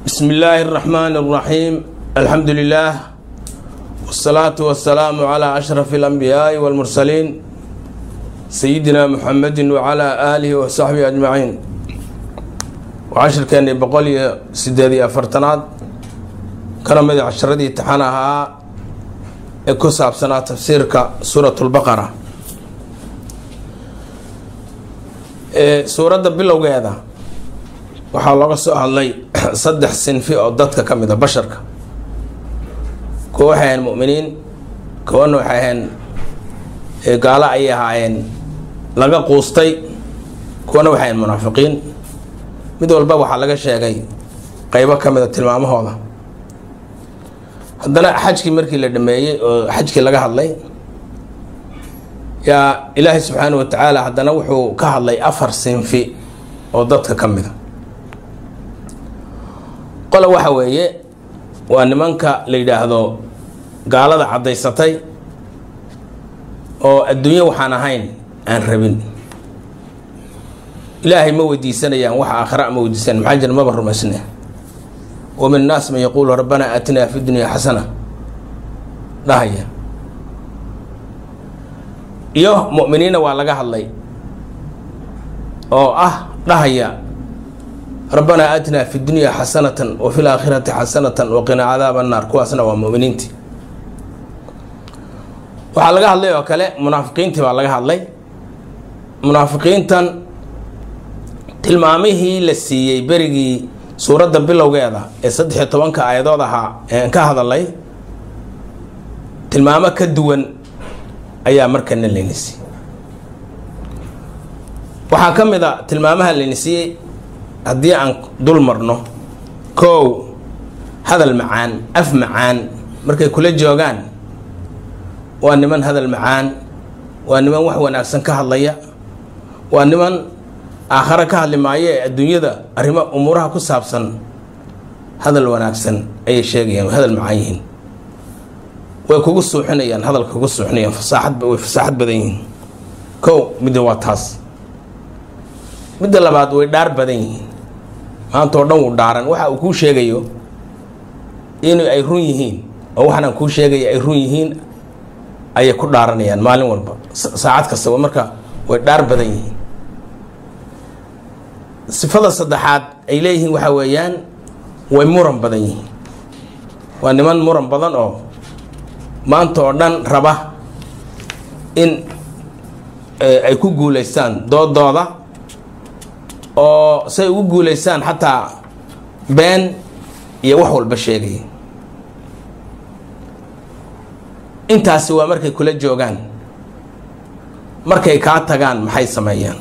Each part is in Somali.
بسم الله الرحمن الرحيم الحمد لله والصلاة والسلام على أشرف الأنبياء والمرسلين سيدنا محمد وعلى آله وصحبه أجمعين وعشر كان بقول سيدادي أفرتناد كان مدي عشردي تحنها كساب سنة تفسيرك سورة البقرة suuradda bilowgeeda waxaa looga soo hadlay saddex sinfi oo dadka ka mid a basharka kuwa waxay ahayn mu'miniin kuwana waxay ahayn gaalo ayay ahaayeen laga quustay kuwana waxay ahayn munaafiqiin mid walba waxaa laga sheegay qeybo ka mid a tilmaamahooda haddana xajkii markii la dhameeyey oo xajkii laga hadlay yaa ilaahay subxaana wa tacaala haddana wuxuu ka hadlay afar sinfi oo dadka ka mida qole waxa weeye waa nimanka la yidhaahdo gaalada caddaysatay oo adduunyo waxaan ahayn aan rabin ilaahay ma weydiisanayaan wax aakhira ma weydiisanay maxaa jira maba rumaysne wa min annaas man yaquulu rabbanaa aatinaa fi dunya xasana dhahaya iyo mu'miniinna waa laga hadlay oo ah dhahaya rabbanaa aatinaa fi dunya xasanatan wa fi laakhirati xasanatan waqinaa cadaaba annaar kuwaasna waa mu'miniintii waxaa laga hadlay oo kale munaafiqiintii baa laga hadlay munaafiqiintan tilmaamihii la siiyey berigii suuradda bilowgeeda ee saddex iyo tobanka aayadood ahaa eean ka hadalay tilmaamo ka duwan ayaa markana layna siiyey waxaa ka mid a tilmaamaha layna siiyey haddii aan dul marno kow hadal macaan af macaan markay kula joogaan waa niman hadal macaan waa niman wax wanaagsan ka hadlaya waa niman aakhare ka hadli maayo ee adduunyada arrimo umuuraha ku saabsan hadal wanaagsan ayay sheegayaan way hadal macaan yihiin way kugu suuxinayaan hadalka kugu suuxinayaan fasaaxad way fasaaxad badan yihiin kow midda waa taas midda labaad way dhaar badan yihiin maanta oo dhan wuu dhaaran waxa uu kuu sheegayo in ay run yihiin oo waxaanaan kuu sheegaya ay run yihiin ayay ku dhaaranayaan maalin walba saacad kastaba marka way dhaar badan yihiin sifada saddexaad ay leeyihiin waxaa weeyaan way muran badan yihiin waa niman muran badan oo maanta oo dhan raba in ay ku guulaystaan doodooda oo say ugu guulaystaan xataa been iyo wax walba sheegaya intaasi waa markay kula joogaan markay kaa tagaan maxay sameeyaan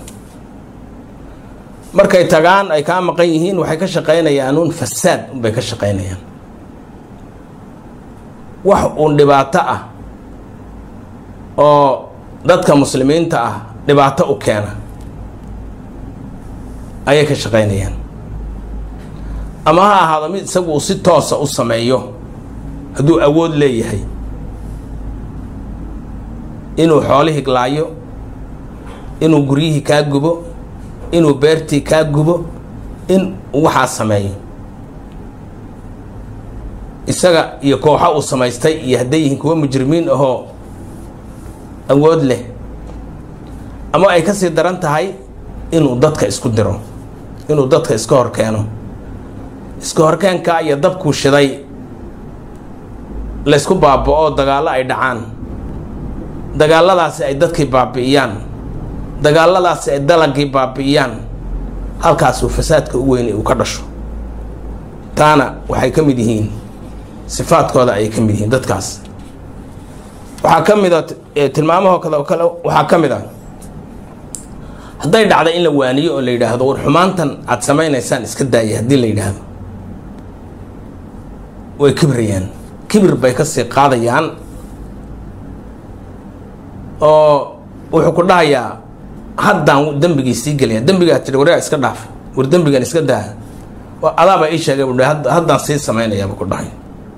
markay tagaan ay kaa maqan yihiin waxay ka shaqaynayaan uun fasaad unbay ka shaqaynayaan wax uun dhibaato ah oo dadka muslimiinta ah dhibaato u keena ayay ka shaqaynayaan ama ha ahaado mid isagu uu si toosa u sameeyo hadduu awood leeyahay inuu xoolihii laayo inuu guryihii kaa gubo inuu beertii kaa gubo in waxaa sameeyo isaga iyo kooxo uu samaystay iyo hadday yihiin kuwa mujrimiin ahoo awood leh ama ay kasii daran tahay inuu dadka isku diro inuu dadka iska hor keeno iska horkeenka iyo dabkuu shiday laysku baaba-o dagaallo ay dhacaan dagaalladaasi ay dadkii baabi'iyaan dagaalladaasi ay dalagii baabi'iyaan halkaasuu fasaadka u weyn uu ka dhasho taana waxay ka mid yihiin sifaadkooda ayay ka mid yihiin dadkaas waxaa ka mid a tilmaamahoo kale kale waxaa ka mid a hadday dhacda in la waaniyo oo la yidhaahdo war xumaantan aada samaynaysaan iska daaya haddii la yidhaahdo way kibrayaan kibir bay kasii qaadayaan oo wuxuu ku dhahayaa haddaan dembigii sii gelaya dembigaa tiri waraa iska dhaaf war dembigan iska daa adaaba ii sheegay bu haddaan sii samaynayaaba ku dhahay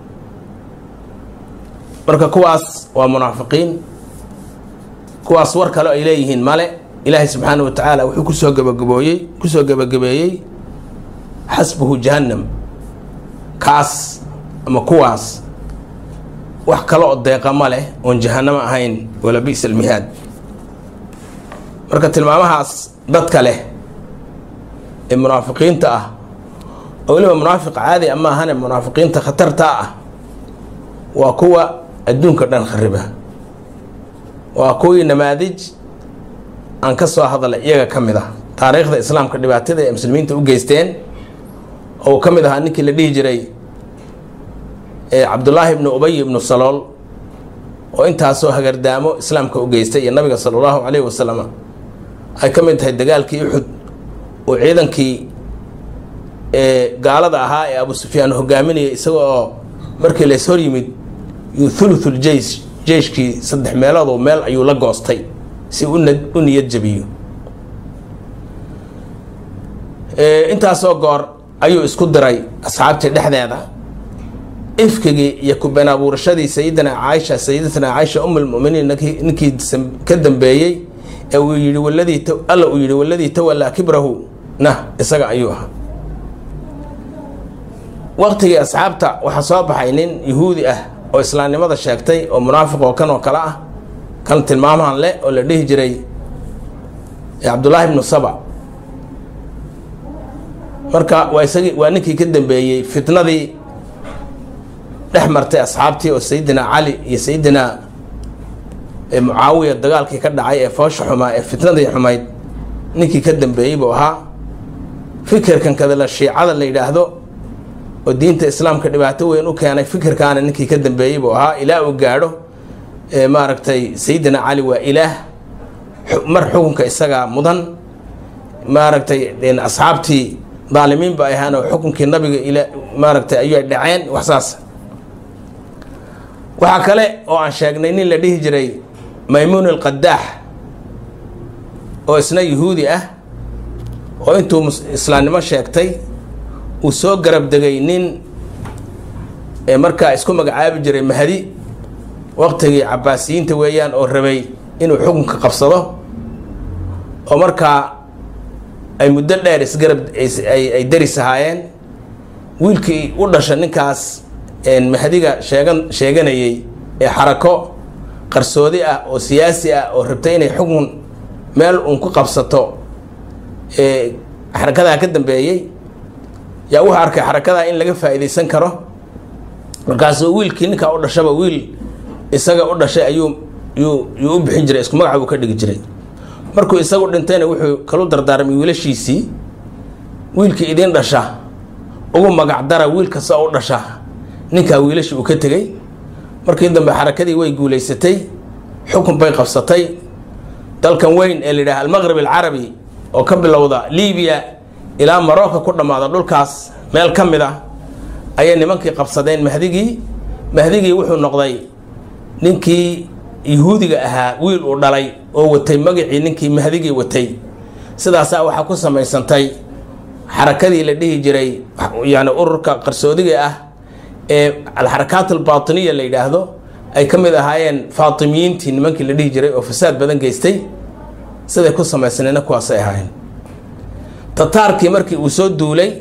marka kuwaas waa munaafiqiin kuwaas war kale ay leeyihiin male ilaahay subxaana wa tacaala wuxuu kusoo gabagabooyey kusoo gabagabeeyey xasbuhu jahannam kaas ama kuwaas wax kale oo deeqa ma leh oon jahanamo ahayn wala bi'sa almihaad marka tilmaamahaas dadka leh ee munaafiqiinta ah oo weliba munaafiq caadi ama ahane munaafiqiinta khatarta ah waa kuwa adduunka dhan khariba waa kuwii namaadij aan ka soo hadalay iyaga ka mid ah taariikhda islaamka dhibaatada ee muslimiinta u geysteen oo uu ka mid ahaa ninkii la dhihi jiray cabdullaahi ibnu ubay ibnu salool oo intaasoo hagardaamo islaamka u geystay iyo nabiga sala allahu calayhi wasalam ay ka mid tahay dagaalkii uxud oo ciidankii gaalada ahaa ee abu sufyaan hogaaminayay isaga oo markii lays hor yimid yuu thuluthul jeish jeyshkii saddex meeloodoo meel ayuu la goostay si u niyad jabiyo intaasoo goor ayuu isku diray asxaabtii dhexdeeda ifkigii iyo kubeen abuurashadii sayidina caaisha sayidatna caaisha um lmuminiin ninkii ka dambeeyey ee uu yihi waladii alla uu yihi waladii tawallaa kibrahu nah isaga ayuu ahaa waqtigii asxaabta waxaa soo baxay nin yuhuudi ah oo islaamnimada sheegtay oo munaafiq oo kan oo kale ah kan tilmaamahan leh oo la dhihi jiray cabdullaahi ibnu saba marka waa isagii waa ninkii ka dambeeyey fitnadii dhex martay asxaabtii oo sayidina cali iyo sayidina mucaawiya dagaalkii ka dhacay ee foosha xumaa ee fitnadii xumayd ninkii ka dambeeyey buu ahaa fikirkan kadala shiicada la yidhaahdo oo diinta islaamka dhibaato weyn u keenay fikirkaana ninkii ka dambeeyey buu ahaa ilaa uu gaadho maaragtay sayidina cali waa ilaah mar xukunka isagaa mudan maaragtay asxaabtii daalimiin ba ay ahaan oo xukunkii nabiga il maaragtay ayay dhaceen wax saas waxaa kale oo aan sheegnay nin la dhihi jiray maymuun alqadaax oo isna yuhuudi ah oo intuu islaamnimo sheegtay uu soo garab degay nin markaa isku magacaabi jiray mahdi waqtigii cabaasiyiinta weeyaan oo rabay inuu xukunka qabsado oo markaa ay muddo dheer isgarab ay daris ahaayeen wiilkii u dhasha ninkaas mahdiga sheegan sheeganayay ee xarako qarsoodi ah oo siyaasi ah oo rabtay inay xukun meel uun ku qabsato xarakadaa ka dambeeyey yaa wuxuu arkay xarakadaa in laga faa'iidaysan karo markaasuu wiilkii ninkaa u dhashaba wiil isaga u dhashay ayuu yuu yuu u bixin jiray isku magaca buu ka dhigi jiray markuu isagu dhintayna wuxuu kalu dardaarmay wiilashiisii wiilkii idin dhasha ugu magacdara wiil kasta oo u dhasha ninkaa wiilashii uu ka tegey markii dambe xarakadii way guulaysatay xukun bay qabsatay dalkan weyn ee la yidhaha almaqrib alcarabi oo ka bilowda libiya ilaa marocco ku dhammaada dhulkaas meel ka mid ah ayay nimankii qabsadeen mahdigii mahdigii wuxuu noqday ninkii yuhuudiga ahaa wiil uu dhalay oo watay magacii ninkii mahdigii watay sidaasaa waxaa ku samaysantay xarakadii la dhihi jiray yani ururka qarsoodiga ah ee alxarakaat albaatiniya la yidhaahdo ay ka mid ahaayeen faatimiyiintii nimankii la dhihi jiray oo fasaad badan geystay siday ku samaysnayna kuwaasay ahaayeen tataarkii markii uu soo duulay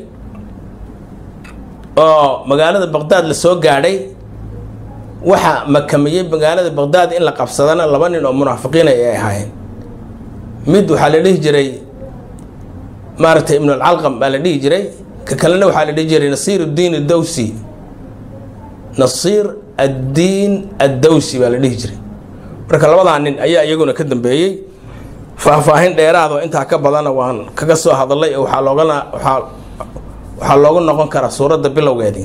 oo magaalada baqdaad la soo gaadhay waxaa makamiyey magaalada baqdaad in la qabsadana laba nin oo munaafiqiina ay ahaayeen mid waxaa la dhihi jiray maaragtay ibnu alcalqam baa la dhihi jiray ka kalena waxaa la dhihi jiray nasiir uddiin addawsi nasiir addiin addawsi baa la dhihi jiray marka labadaa nin ayaa iyaguna ka dambeeyey faahfaahin dheeraado intaa ka badana waan kaga soo hadalay oo waxaa loogana waaa waxaa loogu noqon karaa suuradda bilowgeedii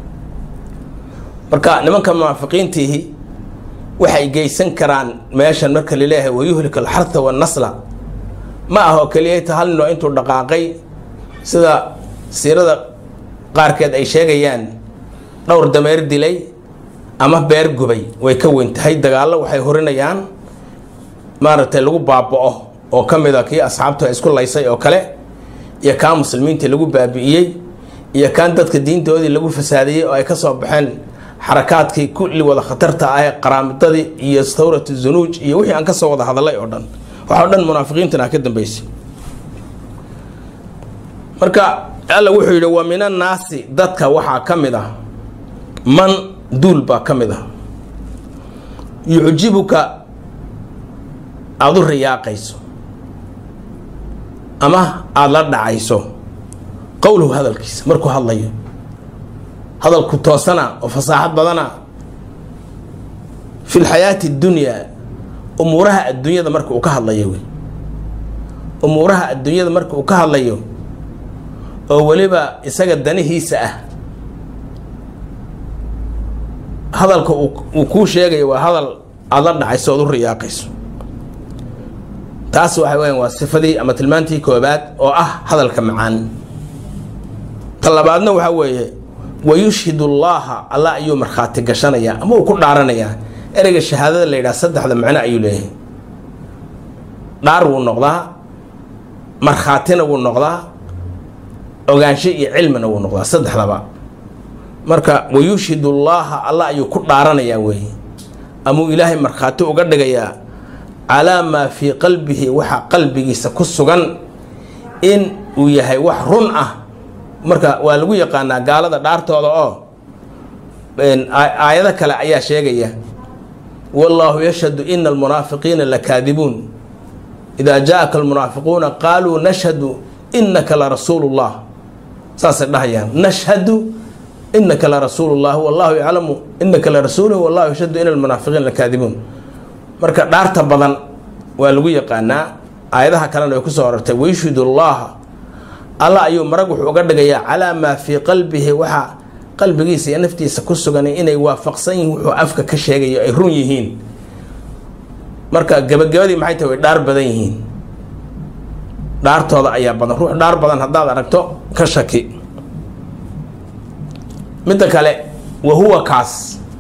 marka nimanka munaafiqiintiihi waxay geysan karaan meeshan marka laleeyahay wayuhlik alxartha wannasla ma ahoo keliyata hal ninoo intuu dhaqaaqay sida siirada qaarkeed ay sheegayaan dhowr dameer dilay ama beer gubay way ka weyn tahay dagaallo waxay horinayaan maaragtay lagu baaba-o oo ka mid a kii asxaabtu ay isku laysay oo kale iyo kaan muslimiintii lagu baabi'iyey iyo kaan dadka diintoodii lagu fasaadiyey oo ay ka soo baxeen xarakaadkii kulli wada khatarta ah ee qaraamidadii iyo thawratu zunuuj iyo wixii aan ka soo wada hadalay oo dhan waxa o dhan munaafiqiintana ka dambeysay marka alla wuxuu yidhi wa min annaasi dadka waxaa ka mid ah man duul baa ka mid ah yucjibuka aada u riyaaqayso ama aada la dhacayso qowluhu hadalkiisa markuu hadlayo hadalku toosana oo fasaaxad badana fi lxayaati اddunyaa umuuraha adduunyada marka uu ka hadlayo wey umuuraha adduunyada marka uu ka hadlayo oo weliba isaga danihiisa ah hadalka uu kuu sheegayo waa hadal aada la dhacayso ood u riyaaqayso taas waxa weyan waa sifadii ama tilmaantii koobaad oo ah hadalka macaan ta labaadna waxaa weeye wayushhid ullaaha allah ayuu markhaati gashanayaa ama uu ku dhaaranayaa ereyga shahaadada la yidhaha saddexda macno ayuu leeyahay dhaar wuu noqdaa markhaatina wuu noqdaa ogaansho iyo cilmina wuu noqdaa saddexdaba marka wayushhid ullaaha allah ayuu ku dhaaranayaa weeye amuu ilaahay markhaati uga dhigayaa calaa maa fii qalbihi waxa qalbigiisa ku sugan in uu yahay wax run ah marka waa lagu yaqaanaa gaalada dhaartooda oo aayado kale ayaa sheegaya wallaahu yashhadu ina almunaafiqiina lakaadibuun idaa jaa-aka almunaafiquuna qaaluu nashhadu inaka larasuulu llah saasay dhahayaan nashhadu inaka larasuulu llah wallahu yaclamu inaka larasuuluhu wallahu yashhadu ina almunaafiqiina lakaadibuun marka dhaarta badan waa lagu yaqaanaa aayadaha kalena way kusoo horartay wayushhid ullaha allah ayuu marag wuxuu uga dhigayaa calaa maa fii qalbihi waxa qalbigiisa iyo naftiisa ku sugan inay waafaqsan yihiin wuxuu afka ka sheegayo ay run yihiin marka gabagabadii maxay tahay way dhaar badan yihiin dhaartooda ayaa badan ruux dhaar badan haddaad aragto ka shaki midda kale wa huwa kaas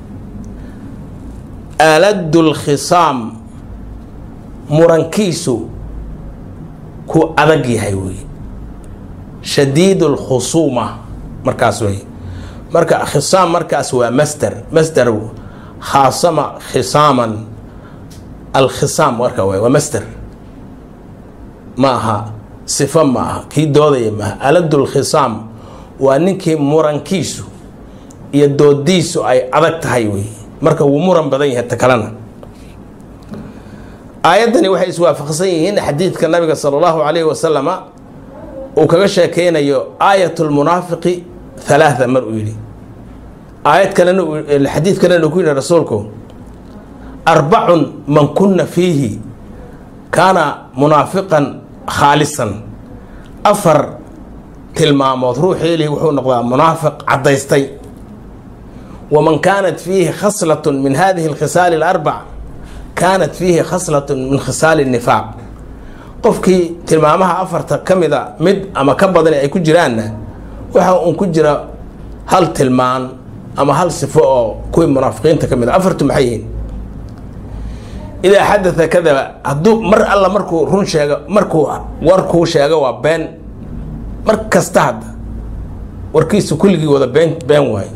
aaladu lkhisaam murankiisu ku adag yahay wey shadiid lkhusuuma markaas wey marka khisaam markaas waa masder masder khaasama khisaaman alkhisaam marka w waa masder ma aha sifo ma aha kii doodaya maaha aladu lkhisaam waa ninkii murankiisu iyo doodiisu ay adag tahay wey marka wuu muran badan yahay ta kalena aayaddani waxay iswaafaqsan yihiin xadiidka nabiga sala allahu calayhi wasalama uu kaga sheekeynayo aayat lmunaafiqi halaatha mar uu yidhi aayad kalena xadiid kalena uu ku yidhi rasuulku arbacun man kunna fiihi kaana munaafiqan khaalisan afar tilmaamood ruuxii lihi wuxuu noqdaa munaafiq caddaystay waman kaanat fiihi khaslatun min hadihi alkhisaali alarbac kaanat fiihi khaslatun min khisaali nifaaq qofkii tilmaamaha afarta ka mida mid ama ka badan ay ku jiraanna waxa uun ku jira hal tilmaan ama hal sifo oo kuwii munaafiqiinta ka mid a afartu maxay yihiin idaa xadatha kadaba hadduu mar alla markuu run sheego markuu warkuu sheego waa been mar kasta hadda warkiisu kulligii wada been been waayo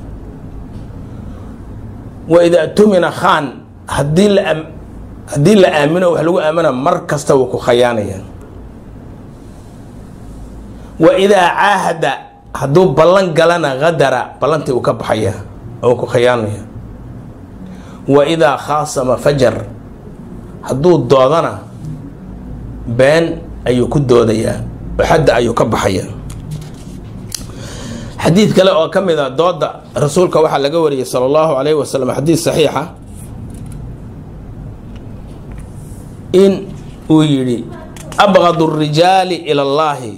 wa idaa tumina khaan haddii la haddii la aamino wax lagu aamina mar kasta wuu ku khayaanaya wa idaa caahada hadduu ballan galana hadara ballantii uu ka baxaya oo ku khayaanaya wa idaa khaasama fajar hadduu doodana been ayuu ku doodayaa oo xadda ayuu ka baxaya xadiid kale oo ka mid a dooda rasuulka waxaa laga wariyey sala allahu calayhi wasalam xadiid saxiixa in uu yidhi abqadu rijaali ila allaahi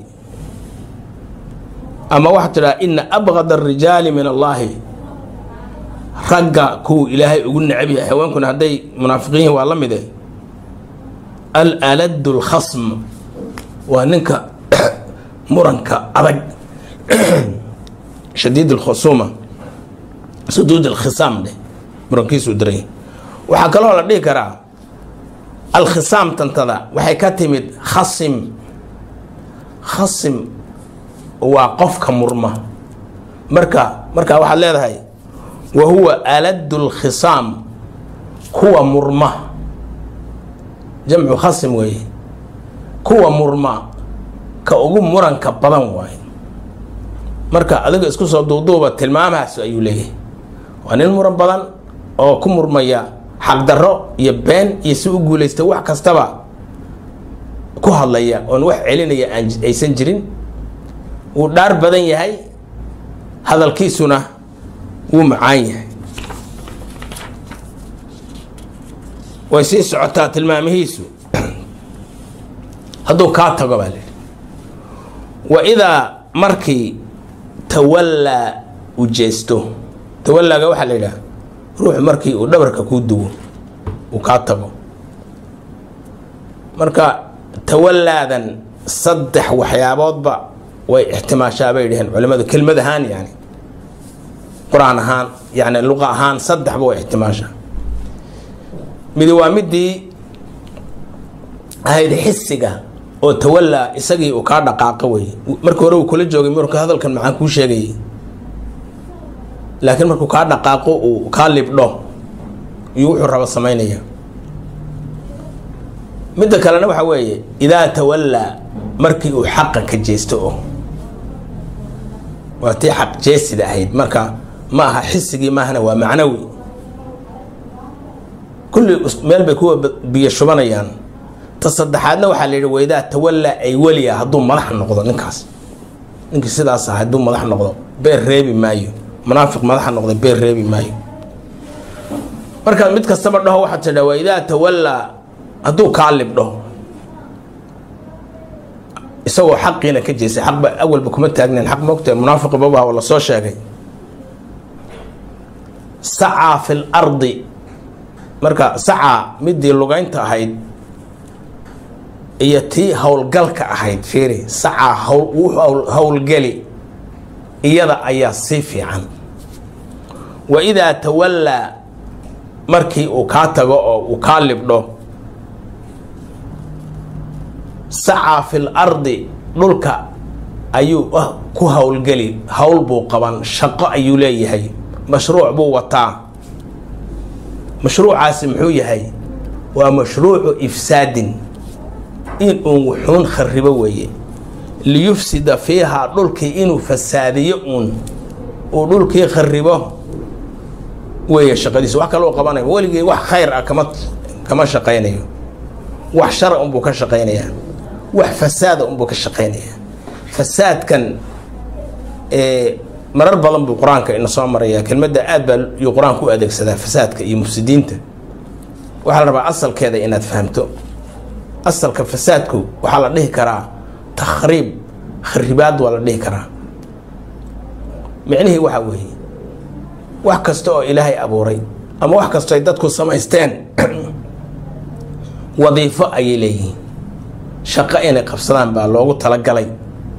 ama waxaa tidhaha ina abqad arijaali min allaahi ragga kuwuu ilaahay ugu necab yahay haweenkuna hadday munaafiqiin waa la mide alaladu lkhasm waa ninka muranka adag shadiid alkhusuuma suduud alkhisaam dheh murankiisuu daray waxaa kaloo la dhihi karaa alkhisaam tantada waxay ka timid khasim khasim waa qofka murma marka markaa waxaad leedahay wa huwa aladu lkhisaam kuwa murma jamcu khasim weeye kuwa murma ka ugu muranka badan waaye marka adiga isku soo duuduuba tilmaamahaas ayuu leeyahay waa nin muran badan oo ku murmaya xaqdarro iyo been iyo si u guulaysta wax kastaba ku hadlaya oon wax celinaya aan aysan jirin wuu dhaar badan yahay hadalkiisuna wuu macaan yahay way sii socotaa tilmaamihiisu hadduu kaa tago baa lihi wa idaa markii tawallaa u jeesto tawallaaga waxaa la yidhaha ruuxu markii uu dhabarka kuu duwo uu kaa tago marka tawallaadan saddex waxyaaboodba way ixtimaashaa bay dhaheen culimmadu kelmad ahaan yani qur-aan ahaan yani luqa ahaan saddexba way ixtimaashaa midi waa midii ahayd xisiga oo tawallaa isagii uu kaa dhaqaaqa wey markii hore uu kula joogay marka hadalkan maxaan kuu sheegayay laakiin markuu kaa dhaqaaqo uu kaa libdho iyo wuxuu rabo samaynaya midda kalena waxaa weeye idaa tawallaa markii uu xaqa ka jeesto oo waa tii xaq jeesida ahayd marka ma aha xisigii maahana waa macnawi kulli meel bay kuwa biyo shubanayaan ta saddexaadna waxaa la yidhi waydaa tawallaa ay weliya hadduu madax noqdo ninkaas ninkii sidaas ah hadduu madax noqdo beer reebi maayo munaafiq madaxa noqday beer reebi maayo marka mid kastaba dhaho waxaad tidhaa waydaa tawallaa hadduu kaa libdho isagoo xaqiina ka jeestay xaqba awalba kuma taagnayn xaq moogtae munaafiqi babaha oo lasoo sheegay sacaa fi lardi marka sacaa midii lugaynta ahayd iyo tii howlgalka ahayd fiiri sacaa hawl howlgeli iyada ayaa sii fiican wa idaa tawallaa markii uu kaa tago oo uu kaa libdho sacaa fi lardi dhulka ayuu ku howlgeli howl buu qaban shaqo ayuu leeyahay mashruuc buu wataa mashruucaasi muxuu yahay waa mashruucu ifsaadin in uun wuxuun kharibo weeye liyufsida fiihaa dhulkii inuu fasaadiyo uun uu dhulkii kharibo weeye shaqadiisa wax kaloo qabanayo weligii wax khayr ah kama kama shaqaynayo wax shara unbuu ka shaqaynayaa wax fasaada unbuu ka shaqaynayaa fasaadkan marar badan buu qur-aanka ina soo maraya kelmadda aad baa yuu qur-aanka u adeegsadaa fasaadka iyo mufsidiinta waxaa la rabaa asalkeeda inaad fahamto asalka fasaadku waxaa la dhihi karaa takhriib kharibaad waa la dhihi karaa micnihii waxaa weeye wax kasta oo ilaahay abuuray ama wax kastoo ay dadku samaysteen wadiifo ayay leeyihiin shaqo inay qabsadaan baa loogu talagalay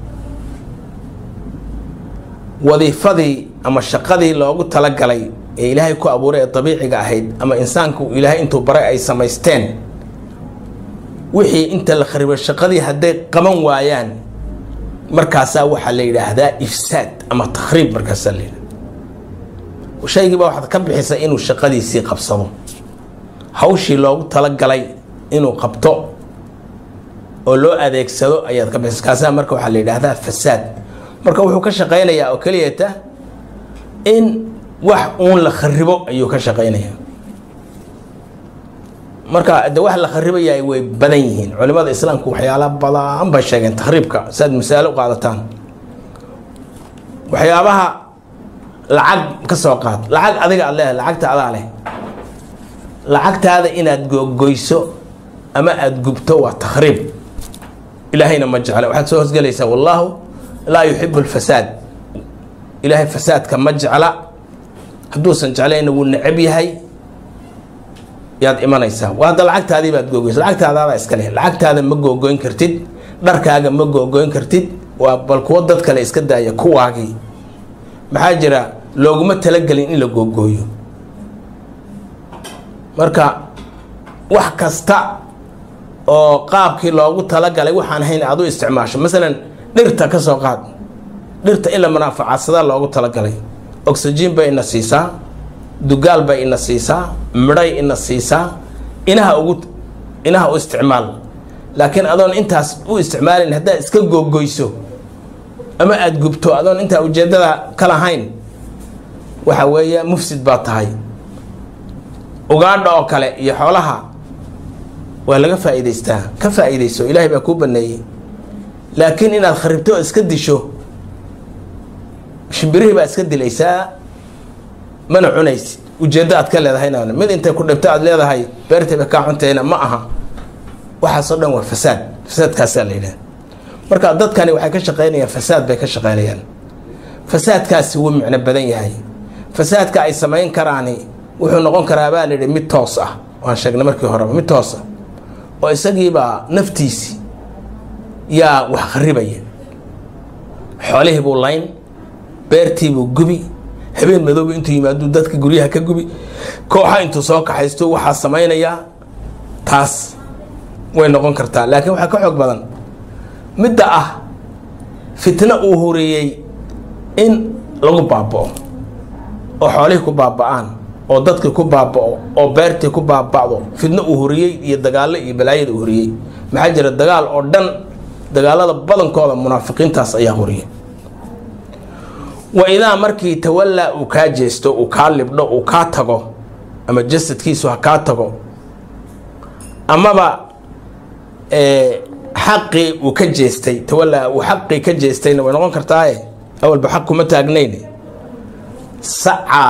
wadiifadii ama shaqadii loogu talagalay ee ilaahay ku abuuray ee dabiiciga ahayd ama insaanku ilaahay intuu baray ay samaysteen wixii inta la kharibo shaqadii hadday qaban waayaan markaasaa waxaa la yidhaahdaa ifsaad ama takhriib markaasaa la yidhahda shaygiiba waxaad ka bixisa inuu shaqadiisii qabsado hawshii loogu talagalay inuu qabto oo loo adeegsado ayaad ka bixisa kaasaa marka waxaa la yidhaahdaa fasaad marka wuxuu ka shaqaynayaa oo keliyata in wax uun la kharibo ayuu ka shaqaynayaa marka de wax la kharibayahay way badan yihiin culimada islaamku waxyaala badan bay sheegeen takhriibka si aad masaalo u qaadataan waxyaabaha lacag ka soo qaad lacag adiga aad leedahay lacagta adaa leh lacagtaada inaad googoyso ama aada gubto waa takhriib ilaahayna ma jecla waxaad soo hosgelaysaa wallaahu laa yuxibu lfasaad ilaahay fasaadka ma jecla hadduusan jeclayna wuu necab yahay yaad imanaysaa waa hadda lacagtaadii baad googoysa lacagtaadaada iska leh lacagtaada ma googoyn kartid dharkaaga ma googoyn kartid waa bal kuwo dad kale iska daaya kuwaagii maxaa jira looguma talagelin in la googooyo marka wax kasta oo qaabkii loogu talagalay waxaan hayn aad u isticmaasho masalan dhirta ka soo qaad dhirta in la manaafacadsada loogu talagalay oxygen bay ina siisaa dugaal bay ina siisaa midhay ina siisaa inaha ugu inaha u isticmaal laakiin adoon intaas u isticmaalin haddaad iska googoyso ama aada gubto adoon intaa ujeeddada ka lahayn waxa weeye mufsid baa tahay ugaadha oo kale iyo xoolaha waa laga faa'iidaystaa ka faa'iidayso ilaahay baa kuu baneeyey laakiin inaad kharibto oo iska disho shimbirihii baa iska dilaysaa mana cunaysid ujeeddo aad ka leedahayna mid intay ku dhibto aad leedahay beertayba kaa cuntayna ma aha waxaasoo dhan waa fasaad fasaadkaasaa la yidhaha marka dadkani waxay ka shaqaynayaan fasaad bay ka shaqaynayaan fasaadkaasi wuu micno badan yahay fasaadka ay samayn karaani wuxuu noqon karaa baa layidhi mid toos ah waan sheegnay markii horeba mid toos ah oo isagiibaa naftiisi yaa wax kharibaya xoolihii buu layn beertiibuu gubi habeen madooba intuu yimaaduu dadka guryaha ka gubi kooxa intuu soo kaxaysto waxaa samaynayaa taas way noqon kartaa laakiin waxaa ka xoog badan midda ah fitno uu horeeyey in lagu baaba'o oo xoolihii ku baaba'aan oo dadkii ku baaba'o oo beertii ku baaba'do fitno uu horiyey iyo dagaallo iyo balaayada uu horiyey maxaa jira dagaal oo dhan dagaalada badankooda munaafiqiintaas ayaa horiyay wa idaa markii tawallaa uu kaa jeesto uu kaa libdho uu kaa tago ama jasadkiisu ha kaa tago amaba xaqii uu ka jeestay tawallaa uu xaqii ka jeestayna way noqon kartaaye awalba xaq kuma taagnayn sacaa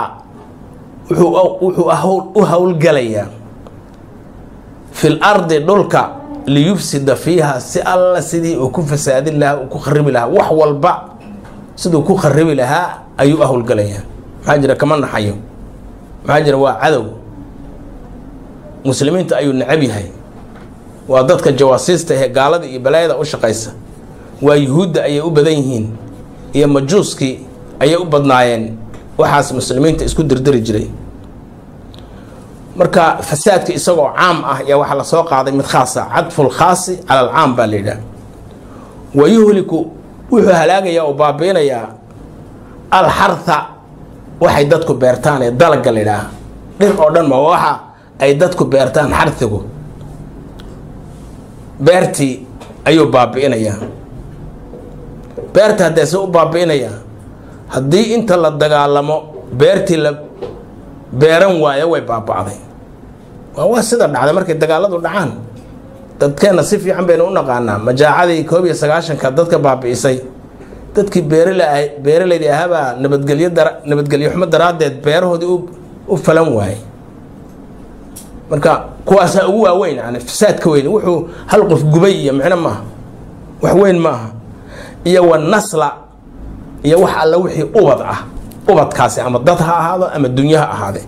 wuxuu u howlgalayaa fil ardi dhulka liyufsida fiiha si alla sidii uu ku fasaadin lahaa uu ku kharibi lahaa wax walba siduu ku kharibi lahaa ayuu u howlgalayaa maxaa jira kama naxayo maxaa jira waa cadow muslimiinta ayuu necab yahay waa dadka jawaasiista ee gaalada iyo balaayada u shaqaysa waa yuhuudda ayay u badan yihiin iyo majuuskii ayay u badnaayeen waxaas muslimiinta isku dirdiri jiray marka fasaadka isagoo caam ah ayaa waxaa lasoo qaaday mid khaasa cadful khaasi cala alcaam baa la yidhaha wa yuhliku wuxuu halaagayaa oo baabiinayaa alxartha waxay dadku beertaan ee dalagga la yidhaaha dhir oo dhan ma waxa ay dadku beertaan xarhigu beertii ayuu baabi'inayaa beerta haddeese u baabi'inayaa haddii inta la dagaalamo beertii la beeran waayo way baaba'day waa waa sida dhacday markay dagaaladu dhacaan dadkeenna si fiican baynu u naqaanaa majaacadii koob iyo sagaashanka dadka baabi'isay dadkii beerala beeralaydii ahaabaa nabadgelyo dara nabadgelyo xumo daraaddeed beerahoodii u falan waayey marka kuwaasaa ugu waaweyn yani fasaadka weyn wuxuu hal qof gubay iyo micno maaha wax weyn maaha iyo wa nasla iyo wax alla wixii ubad ah ubadkaasi ama dad ha ahaado ama dunyo ha ahaade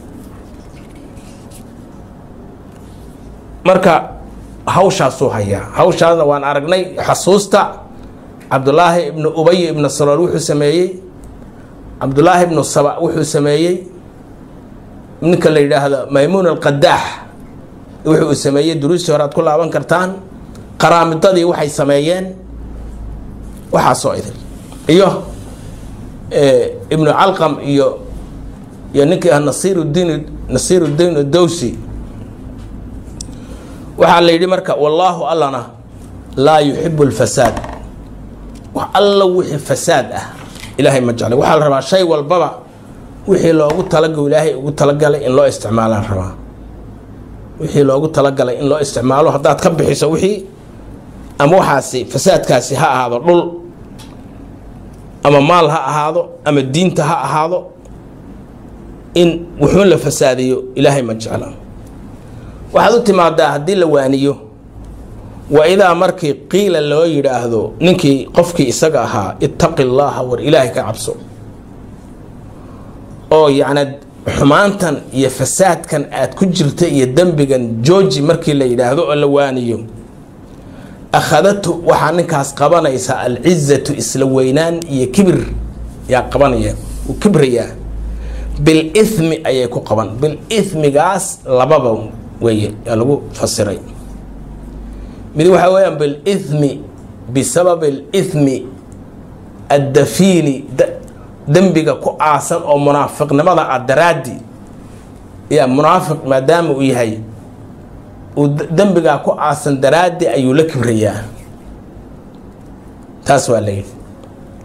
marka hawshaasuu hayaa hawshaasna waan aragnay xasuusta cabdulaahi ibnu ubay ibnu salool wuxuu sameeyey cabdulaahi ibnu saba wuxuu sameeyey ninka la yidhaahdo maymuun alqadaax wuxuu sameeyey duruustii hore aad ku laaban kartaan qaraamidadii waxay sameeyeen waxaasoo idin iyo ibnu calqam iyo iyo ninkii ah nasiiruddiin nasiiruddiin adowsi waxaa la yidhi marka wallaahu allana laa yuxibu lfasaad wax alla wixii fasaad ah ilaahay ma jeclay waxaa la rabaa shay walbaba wixii loogu talago ilaahay ugu talagalay in loo isticmaalaan rabaa wixii loogu talagalay in loo isticmaalo haddaad ka bixiso wixii ama waxaasi fasaadkaasi ha ahaado dhul ama maal ha ahaado ama diinta ha ahaado in wuxuun la fasaadiyo ilaahay ma jecla waxaad u timaadaa haddii la waaniyo wa idaa markii qiila loo yidhaahdo ninkii qofkii isaga ahaa ittaqi llaaha war ilaahay ka cabso oo yacni xumaantan iyo fasaadkan aad ku jirta iyo dembigan jooji markii la yidhaahdo oo la waaniyo akhadatu waxaa ninkaas qabanaysa alcizatu isla weynaan iyo kibir yaa qabanaya uu kibrayaa bilithmi ayay ku qaban bilithmigaas lababa weeye yaa lagu fasiray mid waxaa weeyaan bilithmi bisababi alithmi addafiini dembiga ku aasan oo munaafiqnimada ah daraaddi yaa munaafiq maadaama uu yahay uu dembigaa ku aasan daraaddi ayuu la kibrayaa taas waa la yidhi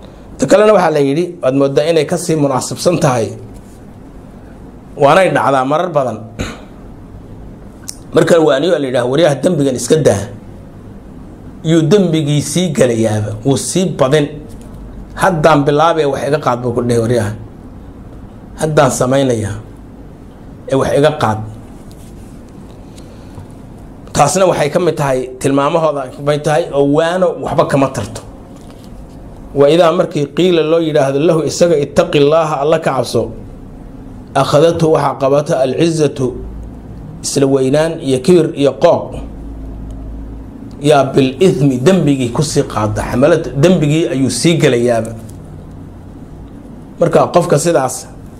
ta kalena waxaa la yidhi waad moodaa inay kasii munaasibsan tahay waanay dhacdaa marar badan marka waaniyo la yidhaha waryaha dembigan iska daa yuu dembigii sii gelayaaba wuu sii badin haddaan bilaabee wax iga qaad buu ku dhihi waryaha haddaan samaynayaa ee wax iga qaad taasna waxay ka mid tahay tilmaamahooda kamid tahay oo waano waxba kama tarto wa idaa markii qiila loo yidhaahdo lahu isaga itaqi llaaha alla ka cabso akhadathu waxaa qabata alcizatu isla weynaan iyo kibir iyo qooq yaa bilithmi dembigii kusii qaada xamalada dembigii ayuu sii gelayaaba marka qofka sidaas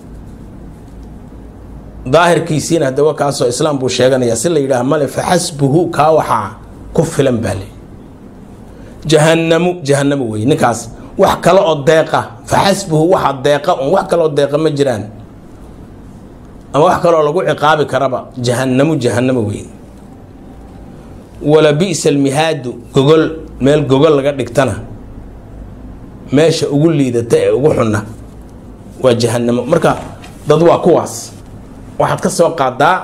daahirkiisiina hadaba kaasoo islaam buu sheeganaya si la yidhaah male faxasbuhu kaa waxaa ku filan baa le jahanamu jahanamo wey ninkaas wax kale oo deeqa faxasbuhu waxa deeqa un wax kale oo deeqa ma jiraan ama wax kaleoo lagu ciqaabi karaba jahanamu jahanamo wey wala bi'sa almihaadu gogol meel gogol laga dhigtana meesha ugu liidata ee ugu xunna waa jahanamo marka dad waa kuwaas waxaad ka soo qaadaa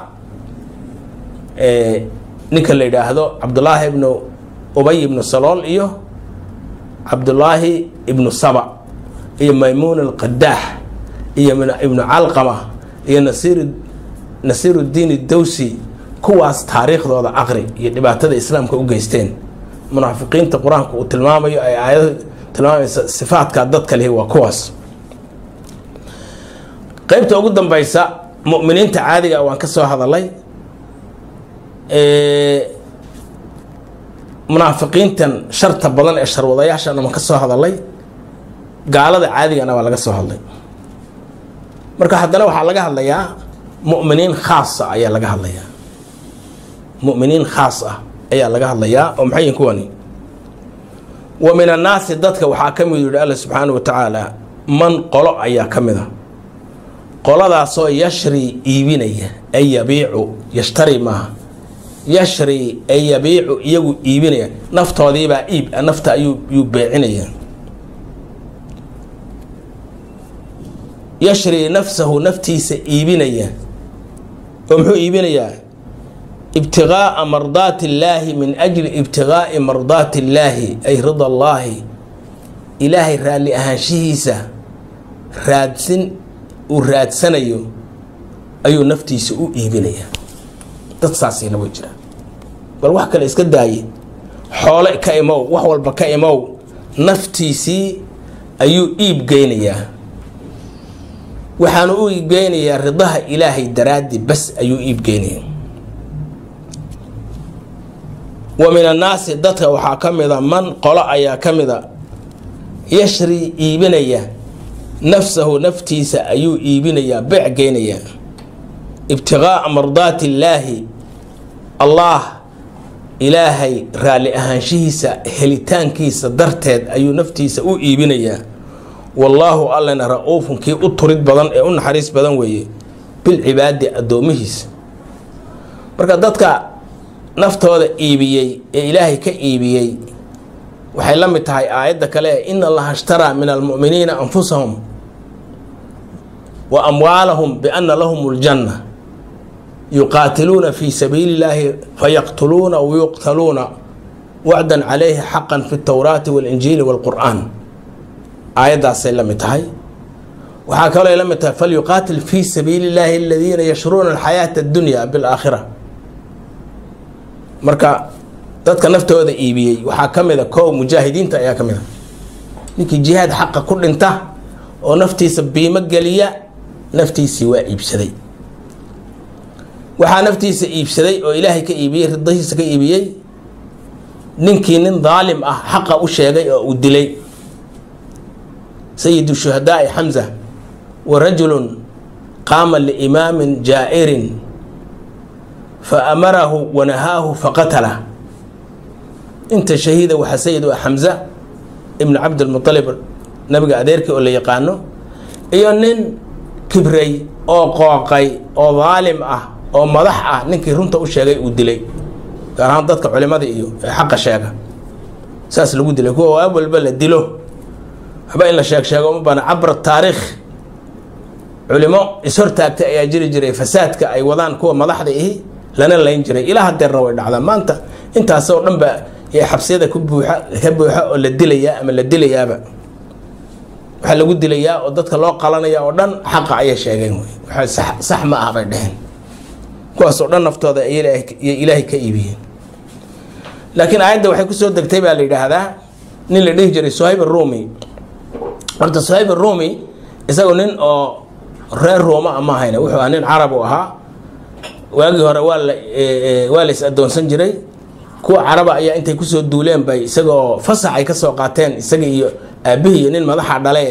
ninka la yidhaahdo cabdullaahi ibnu ubay ibnu salool iyo cabdullaahi ibnu saba iyo maymuun alqadaax iyo ibnu calqama iyo nasiir nasiiruddiin dawsi kuwaas taariikhdooda aqri iyo dhibaatada islaamka u geysteen munaafiqiinta qur-aanka uu tilmaamayo ay aayada tilmaamaysa sifaadka dadka lihi waa kuwaas qeybta ugu dambeysa mu'miniinta caadiga waan ka soo hadalay munaafiqiintan sharta badan ee sharwadayaashana waan ka soo hadalay gaalada caadigana waa laga soo hadlay marka haddana waxaa laga hadlayaa mu'miniin khaasa ayaa laga hadlayaa mu'miniin khaas ah ayaa laga hadlayaa oo maxay yihin kuwani wa min annaasi dadka waxaa ka mid yihi alla subxaana wa tacaala man qolo ayaa ka mid a qoladaasoo yashri iibinaya ay yabiicu yashtari maaha yashri ay yabiicu iyagu iibinaya naftoodiibaa iib nafta ayuu yuu beecinaya yashri nafsahu naftiisa iibinaya oo muxuu iibinayaa ibtigaaa mardaati illaahi min ajli ibtigaai mardaati illaahi ay rida allaahi ilaahay raalli ahaanshihiisa raadsin uu raadsanayo ayuu naftiisa u iibinaya dad saasina way jiraan bal wax kale iska daaye xoole ka imow wax walba ka imow naftiisii ayuu iib geynayaa waxaanu u iibgeynayaa ridaha ilaahay daraaddi bas ayuu iibgeynaya wa min annaasi dadka waxaa ka mida man qolo ayaa ka mida yashri iibinaya nafsahu naftiisa ayuu iibinayaa beec geynayaa ibtigaaa mardaati illaahi allaah ilaahay raalli ahaanshihiisa helitaankiisa darteed ayuu naftiisa u iibinayaa wallaahu allana ra-uufun kii u turid badan ee u naxariis badan weeye bilcibaadi addoomihiisa marka dadka naftooda iibiyey ee ilaahay ka iibiyey waxay la mid tahay aayadda kale ee ina allaha ishtaraa min almu'miniina anfusahum wa amwaalahum biana lahum ljanna yuqaatiluuna fi sabiili illaahi fayaqtuluuna wayuqtaluuna wacdan calayhi xaqan fi اtowraati waاlinjiili wاlqur'aan aayaddaasay la mid tahay waxaa kaloo ay la mid tahay falyuqaatil fi sabiili illaahi aladiina yashruuna alxayaata addunya bilaakhira marka dadka naftooda iibiyey waxaa ka mid a kow mujaahidiinta ayaa ka mid a ninkii jihaad xaqa ku dhinta oo naftiisa biimo geliya naftiisii waa iibsaday waxaa naftiisa iibsaday oo ilaahay ka iibiyey ridahiisa ka iibiyey ninkii nin daalim ah xaqa u sheegay oo uu dilay sayidu shuhadaai xamza wa rajulun qaama liimaamin jaa'irin fa amarahu wanahaahu faqatala inta shahiida waxaa sayid u ah xamza ibnu cabdilmualib nabiga adeerkii oo la yaqaano iyo nin kibray oo qooqay oo daalim ah oo madax ah ninkii runta u sheegay uu dilay gaar ahaan dadka culimada iyo ee xaqa sheega saas lagu dilay kuwa awalba la dilo waxba in la sheeg sheego uma baana cabra taariikh culimo ishortaagtay ayaa jiri jiray fasaadka ay wadaan kuwa madaxda ihi lana layn jiray ilaa hadeerna way dhacdaa maanta intaas oo dhan ba xabsiyada ku buuxa ka buuxa oo la dilayaa ama la dilayaaba waxaa lagu dilayaa oo dadka loo qalanaya oo dhan xaqa ayay sheegeen wey waxa sax ma ah bay dheheen kuwaas oo dhan naftooda iyo ilaahay ka iibiyeen laakiin aayadda waxay kusoo degtay baa la yidhaahdaa nin la dhihi jiray suhayb arumi horta suhayb arumi isagoo nin oo reer rooma ama ahayna wuxuu ahaa nin carab u ahaa waagii hore waa la waa la is adoonsan jiray kuwa caraba ayaa intay kusoo duuleen bay isagoo fasax ay kasoo qaateen isaga iyo aabihii iyo nin madaxa dhale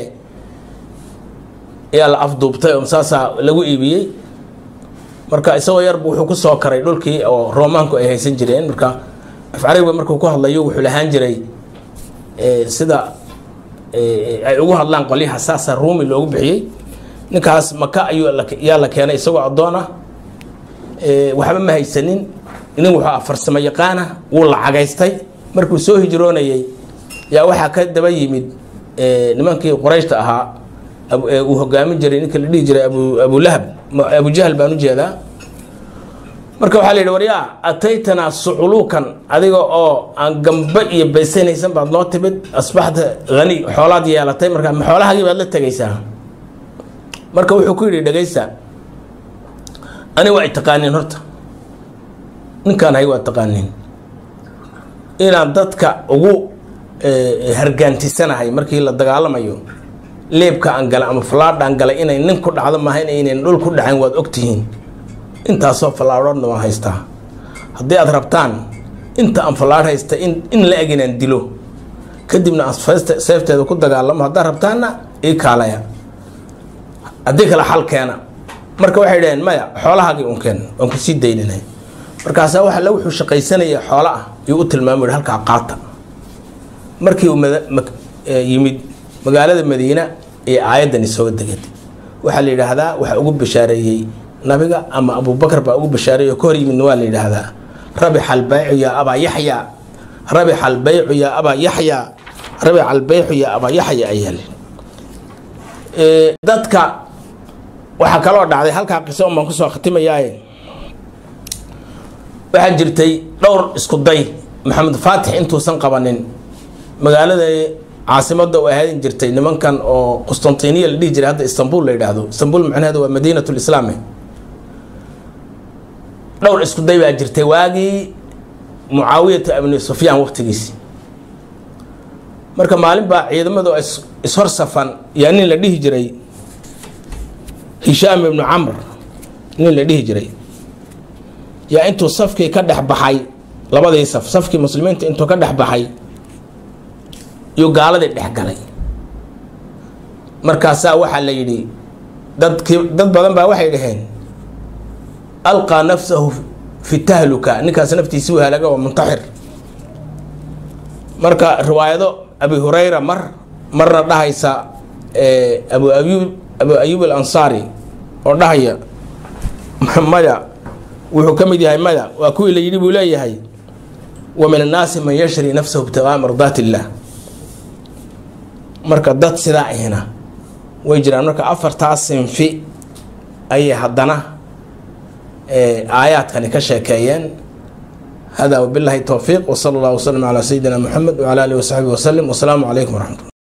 ayaa la afduubtay oo saasaa lagu iibiyey marka isagoo yarbu wuxuu kusoo karay dhulkii oo roomaanku ay haysan jireen marka af carabiga markuu ku hadlayo wuxuu lahaan jiray sida ay ugu hadlaan qolyaha saasa ruumi loogu bixiyey ninkaas maka ayuu yaa la keenay isagoo addoon ah waxba ma haysanin nin wuxuu ah farsamo yaqaana wuu lacagaystay markuu soo hijroonayey yaa waxaa ka daba yimid nimankii qurayshta ahaa uu hogaamin jiray ninka la dhihi jiray abu abulahab abujahal baan ujeedaa marka waxaa la yidhi waryaa ataytanaa suculuukan adiga oo aan gamba iyo baysanaysan baad noo timid asbaxta hani xoolaad yeelatay marka ma xoolahagii baad la tegaysaa marka wuxuu ku yidhi dhegaysa ani waa taqaaniin horta ninkaan hay waa taqaaniin inaan dadka ugu hargaantisanahay markii la dagaalamayo leebka aan galay ama fallaadha aan galay inay nin ku dhacdo maaha inaynan dhul ku dhacayn waad ogtihiin intaasoo fallaadhoodna waan haystaa haddii aad rabtaan inta aan fallaadh haysta in in la eg inaan dilo kadibna aan seefteeda ku dagaalamo haddaad rabtaanna ii kaalaya haddii kale xal keena marka waxay dhaheen maya xoolahaagii un keen waan kusii dayninay markaasaa waxa la wuxuu shaqaysanaya xoola ah yuu u tilmaamay halkaa qaata markii uu yimid magaalada madiina ee aayaddani soo deged waxaa la yidhaahdaa waxaa ugu bashaareeyey nabiga ama abubakar baa ugu bashaareeyey oo ka hor yimidna waa la yidhaahdaa rabixa albaycu yaa abaa yaxya rabixa albaycu yaa abaa yaxya rabixa albaycu yaa abaa yaxya ayaa li dadka waxaa kaloo dhacday halkaa qiso un baan kusoo khatimayaaye waxaa jirtay dhowr isku day maxamed faatix intuusan qabanin magaalada caasimada u ahaadin jirtay nimankan oo qustantiniya la dhihi jiray hadda istanbul la yidhaahdo istanbul macnaheedu waa madiinat lislaami dhowr isku day baa jirtay waagii mucaawiyata ibni sufyaan waqtigiisi marka maalin baa ciidamadu ishor safan yaa nin la dhihi jiray hishaam ibnu camr nin la dhihi jiray yaa intuu safkii ka dhex baxay labadii saf safkii muslimiinta intuu ka dhex baxay yuu gaaladii dhex galay markaasaa waxaa la yidhi dadkii dad badan baa waxay dhaheen alqaa nafsahu fi tahluka ninkaas naftiisi u halaga waa muntaxir marka riwaayado abi hurayra mar marna dhahaysa abu ayub abu ayub alansaari oo dhahaya maya wuxuu ka mid yahay maya waa kuwii la yidhi buu leeyahay wa min annaasi man yashri nafsahu ibtigaa mardaat illah marka dad sidaa ahina way jiraan marka afartaas sinfi ayay haddana aayaadkani ka sheekeeyeen hada wabilahi towfiiq wsala allah wslm calaa sayidina muxamed wcala alihi wasaxbihi waslem wasalaamu calaykum waraxmat